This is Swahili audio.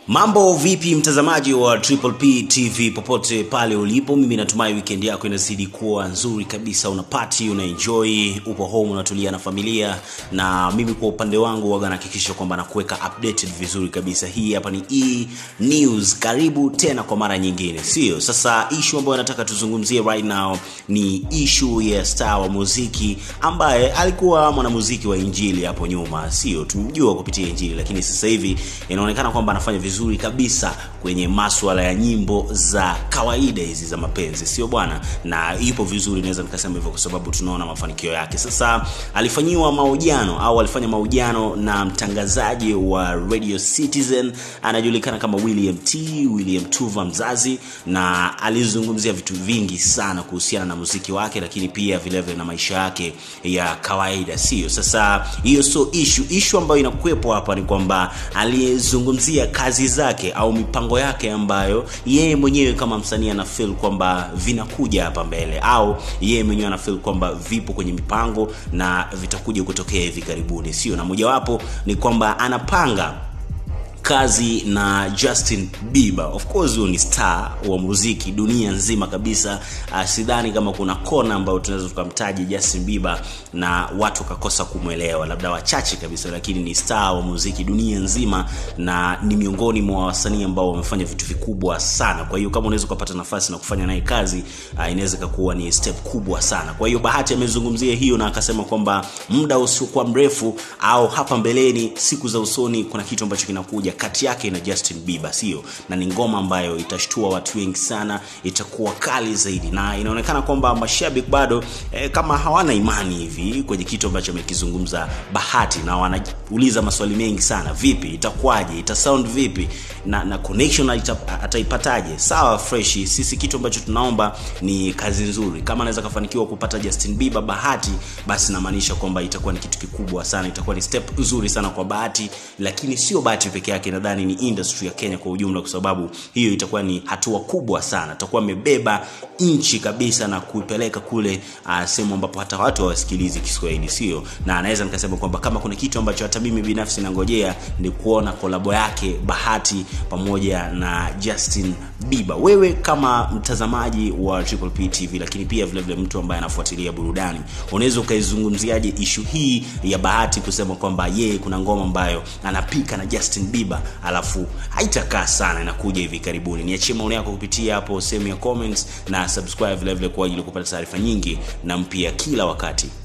mambo vipi mtazamaji wa triple p tv popote pale ulipo mimi natumai weekend yako inazidi kuwa nzuri kabisa una party una enjoy upo home unatulia na familia na mimi kwa upande wangu waga nahakikisha kwamba nakuweka updated vizuri kabisa hii hapa ni e news karibu tena kwa mara nyingine sio sasa ishu ambayo nataka tuzungumzie right now ni ishu ya star wa muziki ambaye alikuwa mwanamuziki wa injili hapo nyuma sio tumjua kupitia injili lakini sasa hivi inaonekana kwamba anafanya vizuri kabisa kwenye maswala ya nyimbo za kawaida hizi za mapenzi sio bwana na ipo vizuri naweza nikasema hivyo kwa sababu tunaona mafanikio yake sasa alifanyiwa mahojiano au alifanya mahojiano na mtangazaji wa radio citizen anajulikana kama william t william tuva mzazi na alizungumzia vitu vingi sana kuhusiana na muziki wake lakini pia vilevile na maisha yake ya kawaida sio sasa hiyo sio ishu ishu ambayo inakuwepo hapa ni kwamba aliyezungumzia kazi zake au mipango yake ambayo yeye mwenyewe kama msanii ana feel kwamba vinakuja hapa mbele au yeye mwenyewe ana feel kwamba vipo kwenye mipango na vitakuja kutokea hivi karibuni sio na mojawapo ni kwamba anapanga kazi na justin bieber of course huyo ni star wa muziki dunia nzima kabisa uh, sidhani kama kuna kona ambayo tunaweza tukamtaja justin bieber na watu wakakosa kumwelewa labda wachache kabisa lakini ni star wa muziki dunia nzima na ni miongoni mwa wasanii ambao wamefanya vitu vikubwa sana kwa hiyo kama unaweza ukapata nafasi na kufanya naye kazi uh, inaweza ikakuwa ni step kubwa sana kwa hiyo bahati amezungumzia hiyo na akasema kwamba muda usiokuwa mrefu au hapa mbeleni siku za usoni kuna kitu ambacho kinakuja kati yake na justin bieber sio na ni ngoma ambayo itashtua watu wengi sana itakuwa kali zaidi na inaonekana kwamba mashabiki bado eh, kama hawana imani hivi kwenye kitu ambacho amekizungumza bahati na wanauliza maswali mengi sana vipi itakuwaje ita sound vipi na, na connection ata, ataipataje sawa freshi sisi kitu ambacho tunaomba ni kazi nzuri kama anaweza kafanikiwa kupata justin bieber bahati basi namaanisha kwamba itakuwa ni kitu kikubwa sana itakuwa ni step nzuri sana kwa bahati lakini sio bahati peke yake nadhani ni industry ya kenya kwa ujumla kwa sababu hiyo itakuwa ni hatua kubwa sana atakuwa amebeba nchi kabisa na kuipeleka kule uh, sehemu ambapo hata watu hawasikilizi kiswahili sio na anaweza nikasema kwamba kama kuna kitu ambacho hata mimi binafsi nangojea ni kuona kolabo yake bahati pamoja na justin biba wewe kama mtazamaji wa triple p tv lakini pia vile vile mtu ambaye anafuatilia burudani unaweza ukaizungumziaje ishu hii ya bahati kusema kwamba yeye kuna ngoma ambayo anapika na justin bieber alafu haitakaa sana inakuja hivi karibuni niachie maoni yako kupitia hapo sehemu ya comments na subscribe vile vile kwa ajili ya kupata taarifa nyingi na mpya kila wakati